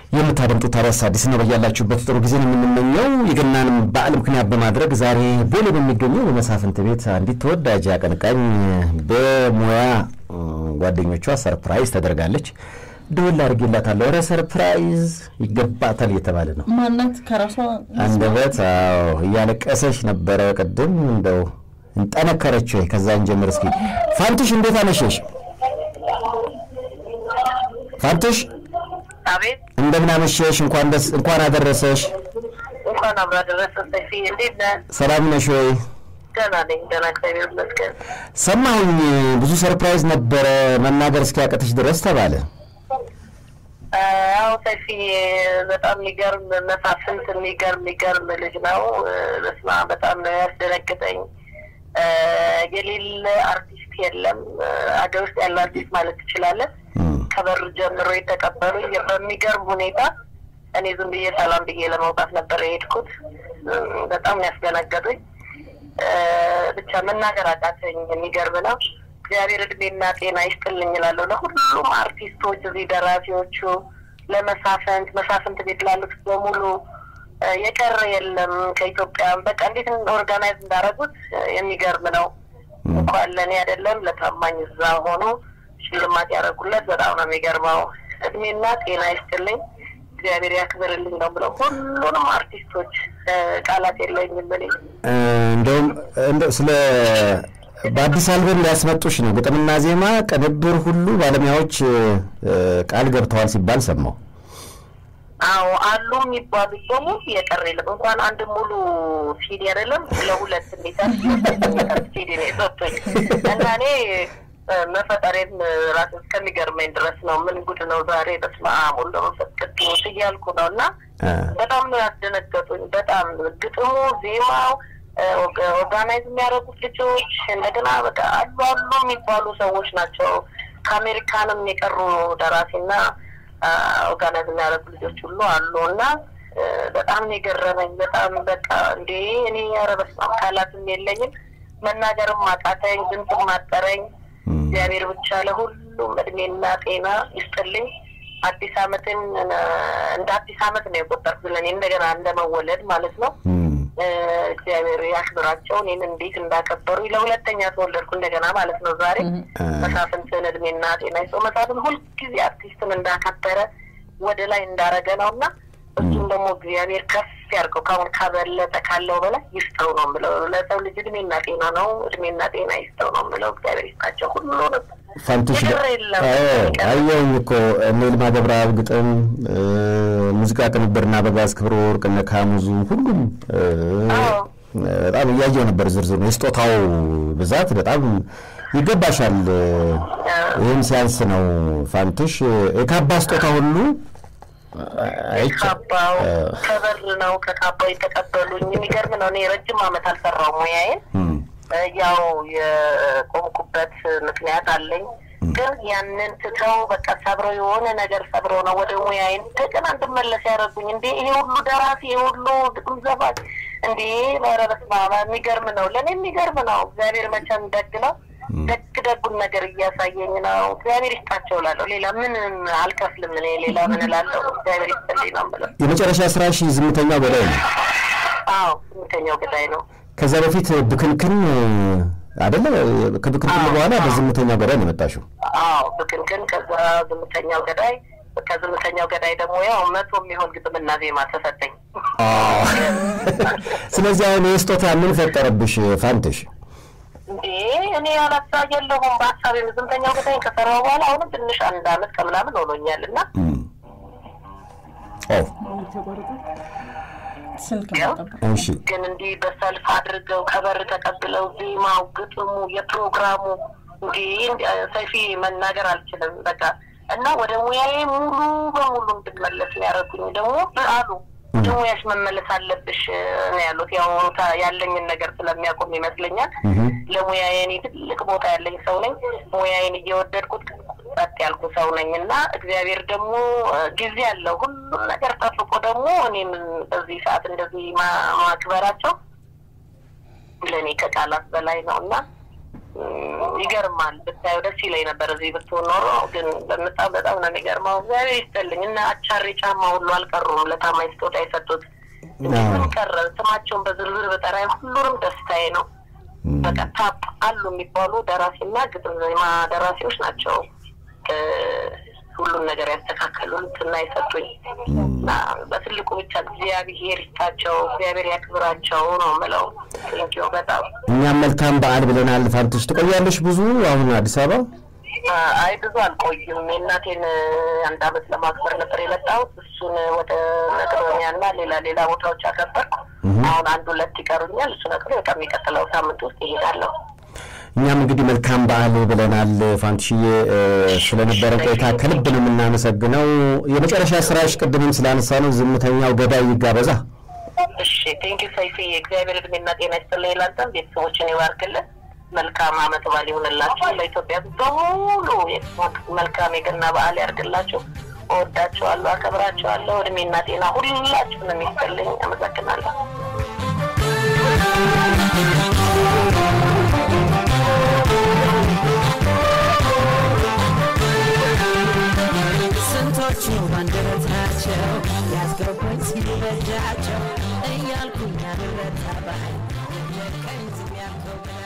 የምታደምጡት ታዲያስ አዲስ ነው። በያላችሁበት ጥሩ ጊዜን የምንመኘው የገናንም በዓል ምክንያት በማድረግ ዛሬ ቦሌ በሚገኘው በመሳፍንት ቤት አንዲት ተወዳጅ አቀንቃኝ በሙያ ጓደኞቿ ሰርፕራይዝ ተደርጋለች። ደወል አድርጌላታለሁ። ኧረ ሰርፕራይዝ ይገባታል እየተባለ ነው። ማናት? ከራሷ አንደበት አዎ፣ እያለቀሰች ነበረ ቅድም። እንደው እንጠነከረች ወይ? ከዛ እንጀምር እስኪ። ፋንትሽ እንዴት አመሸሽ? ፋንትሽ አቤት እንደምን አመሸሽ? እንኳን ደስ እንኳን አደረሰሽ። እንኳን አብራ ደረሰ። ሰፊ እንዴት ነህ? ሰላም ነሽ ወይ? ደህና ነኝ፣ ደህና እግዚአብሔር ይመስገን። ሰማሁኝ ብዙ ሰርፕራይዝ ነበረ መናገር እስኪያቀትሽ ድረስ ተባለ። አዎ ሰፊ በጣም የሚገርም መሳፍንት፣ የሚገርም የሚገርም ልጅ ነው። በስመ አብ በጣም ነው ያስደነግጠኝ። የሌለ አርቲስት የለም አገር ውስጥ ያለው አርቲስት ማለት ትችላለን። ከበር ጀምሮ የተቀበሉኝ በሚገርም ሁኔታ እኔ ዝም ብዬ ሰላም ብዬ ለመውጣት ነበር የሄድኩት። በጣም ነው ያስደነገጡኝ። ብቻ መናገር አቃተኝ። የሚገርም ነው። እግዚአብሔር እድሜና ጤና ይስጥልኝ እላለሁ ለሁሉም አርቲስቶች፣ እዚህ ደራሲዎቹ፣ ለመሳፍንት መሳፍንት ቤት ላሉት በሙሉ የቀረ የለም ከኢትዮጵያ። በቃ እንዴት ኦርጋናይዝ እንዳደረጉት የሚገርም ነው። እንኳን ለእኔ አይደለም ለታማኝ እዛ ሆኖ ሽልማት ያደረጉለት በጣም ነው የሚገርመው። እድሜና ጤና ይስጥልኝ እግዚአብሔር ያክብርልኝ ነው ብለው ሁሉንም አርቲስቶች ቃላት የለኝም እኔ እንደውም እንደው ስለ በአዲስ አልበም ሊያስመጡሽ ነው ግጥምና ዜማ ቅንብር ሁሉ ባለሙያዎች ቃል ገብተዋል ሲባል ሰማሁ። አዎ አሉ የሚባሉት በሙሉ የቀረ የለም። እንኳን አንድ ሙሉ ሲዲ አይደለም ለሁለት እንዴት ሲዲ ነው የሰጡኝ እና እኔ መፈጠሬን ራስ እስከሚገርመኝ ድረስ ነው። ምን ጉድ ነው ዛሬ በስመ አብ ወወልድ ወመንፈስ ቅዱስ እያልኩ ነው እና በጣም ነው ያስደነገጡኝ። በጣም ግጥሙ፣ ዜማው ኦርጋናይዝ የሚያደርጉት ልጆች እንደገና በቃ አሉ አሉ የሚባሉ ሰዎች ናቸው። ከአሜሪካንም የቀሩ ደራሲና ኦርጋናይዝ የሚያደርጉ ልጆች ሁሉ አሉ እና በጣም ነው የገረመኝ። በጣም በቃ እንዴ እኔ ኧረ በስመ አብ ቃላትም የለኝም መናገርም አቃተኝ፣ ድምፅም አጠረኝ። እግዚአብሔር ብቻ ለሁሉም እድሜና ጤና ይስጥልኝ። አዲስ ዓመትን እንደ አዲስ ዓመት ነው የቆጠርኩት ለእኔ እንደገና እንደመወለድ ማለት ነው። እግዚአብሔር ያክብራቸው። እኔን እንዴት እንዳከበሩ ለሁለተኛ ተወለድኩ እንደገና ማለት ነው። ዛሬ መሳፍንትን እድሜና ጤና ይስጠው። መሳፍንት ሁልጊዜ አርቲስትን እንዳከበረ ወደ ላይ እንዳረገ ነው እና እሱም ደግሞ እግዚአብሔር ከፍ ያርገው ካሁን ካበለጠ ካለው በላይ ይስጠው ነው የምለው። ለሰው ልጅ እድሜና ጤና ነው፣ እድሜና ጤና ይስጠው ነው የምለው። እግዚአብሔር ይስጣቸው ሁሉንም። ፋንቱሽ የቀረ የለም። አየሁኝ እኮ እነ ይልማ ገብረአብ ግጥም፣ ሙዚቃ ቅንብርና በጋዝ ክብረ ወርቅ እነ ካሙዙ ሁሉም በጣም እያየው ነበር ዝርዝሩ። የስጦታው ብዛት በጣም ይገባሻል። ይህም ሲያንስ ነው ፋንቱሽ የካባ ስጦታ ሁሉ ካባው ከበር ነው ከካባው የተቀበሉኝ። የሚገርም ነው። እኔ ረጅም ዓመት አልሰራው ሙያዬን ያው የቆምኩበት ምክንያት አለኝ። ግን ያንን ትተው በቃ ሰብረው የሆነ ነገር ሰብረው ነው ወደ ሙያዬ እንደገና እንድመለስ ያደረጉኝ። እንዴ ይሄ ሁሉ ደራሲ ይሄ ሁሉ ግጥም ዘፋኝ እንዴ ኧረ በስመ አብ የሚገርም ነው። ለእኔ የሚገርም ነው። እግዚአብሔር መቼም ደግ ነው። ደግ ደጉን ነገር እያሳየኝ ነው። እግዚአብሔር ይስጣቸው እላለሁ። ሌላ ምን አልከፍልም። እኔ ሌላ ምን እላለሁ? እግዚአብሔር ይስጥልኝ ነው የምለው። የመጨረሻ ስራሽ ዝምተኛው ገዳይ ነው። አዎ ስምንተኛው ገዳይ ነው። ከዛ በፊት ብክንክን አይደለ? ከብክንክን በኋላ በዝምተኛው ገዳይ ነው የመጣሽው። አዎ ብክንክን፣ ከዛ ዝምተኛው ገዳይ ከዝምተኛው ገዳይ ደግሞ ያው መቶ የሚሆን ግጥምና ዜማ ተሰጠኝ። ስለዚህ አሁን የስጦታ ምን ፈጠረብሽ ፋንትሽ? እንዴ እኔ ያላሳ የለሁም በሀሳብ የዝምተኛው ገዳይ ከሰራው በኋላ አሁንም ትንሽ አንድ አመት ከምናምን ሆኖኛል እና ስልክ ያው መጠበቅ እሺ ግን እንዲህ በሰልፍ አድርገው ከበር ተቀብለው ዜማው፣ ግጥሙ፣ የፕሮግራሙ እንዲ ሰፊ መናገር አልችልም። በቃ እና ወደ ሙያዬ ሙሉ በሙሉ እንድመለስ ያደረጉኝ ደግሞ አሉ ወደ ሙያሽ መመለስ አለብሽ ነው ያሉት። ያው ታ- ያለኝን ነገር ስለሚያቆም ይመስለኛል ለሙያዬ እኔ ትልቅ ቦታ ያለኝ ሰው ነኝ። ሙያዬን እየወደድኩት ጸጥ ያልኩ ሰው ነኝ እና እግዚአብሔር ደግሞ ጊዜ አለው ሁሉም ነገር ጠብቆ ደግሞ እኔም በዚህ ሰዓት እንደዚህ ማ- ማክበራቸው ለእኔ ከቃላት በላይ ነው እና ይገርማል። ብታየው ደስ ይለኝ ነበር እዚህ ብትሆን ኖሮ፣ ግን በጣም በጣም ነው የሚገርመው። እግዚአብሔር ይስጥልኝ እና አቻሪ ጫማ ሁሉ አልቀሩም ለታማኝ ስጦታ የሰጡት ምን ቀረ? ስማቸውን በዝርዝር በጠራ ሁሉንም ደስታዬ ነው። በቃ ታፕ አሉ የሚባሉ ደራሲና ግጥም ዜማ ደራሲዎች ናቸው ሁሉን ነገር ያስተካከሉት እና የሰጡኝ እና በትልቁ ብቻ እግዚአብሔር ይስጣቸው፣ እግዚአብሔር ያክብራቸው ነው የምለው። ቴንኪው በጣም እኛም መልካም በዓል ብለናል። ፋንትሽ ትቆያለሽ ብዙ አሁን አዲስ አበባ? አይ ብዙ አልቆይም። የእናቴን አንድ አመት ለማክበር ነበር የመጣሁት። እሱን ወደ መቅዶኒያ እና ሌላ ሌላ ቦታዎች አከበርኩ። አሁን አንድ ሁለት ይቀሩኛል። እሱ ነገር በቃ የሚቀጥለው ሳምንት ውስጥ ይሄዳለሁ። እኛም እንግዲህ መልካም በዓል ብለናል። ፋንትሽዬ ስለነበረን ቆይታ ከልብ ነው የምናመሰግነው። የመጨረሻ ስራሽ ቅድምም ስላነሳ ነው ዝምተኛው ገዳይ ይጋበዛ። እሺ ቴንኪ ሰይፍዬ፣ እግዚአብሔር እድሜና ጤና ይስጥልኝ። ላንተም ቤተሰቦችን ይባርክልን። መልካም አመት በዓል ይሁንላችሁ። ለኢትዮጵያ በሙሉ መልካም የገና በዓል ያርግላችሁ። እወዳችኋለሁ፣ አከብራችኋለሁ። እድሜና ጤና ሁላችሁንም ይስጥልኝ። አመሰግናለሁ። ስንቶቹ ባንደረታቸው ያስገቡኝ ሲበጃቸው እያልኩኝ ያልረታ ባይ የቀኝ ዝም ያልከው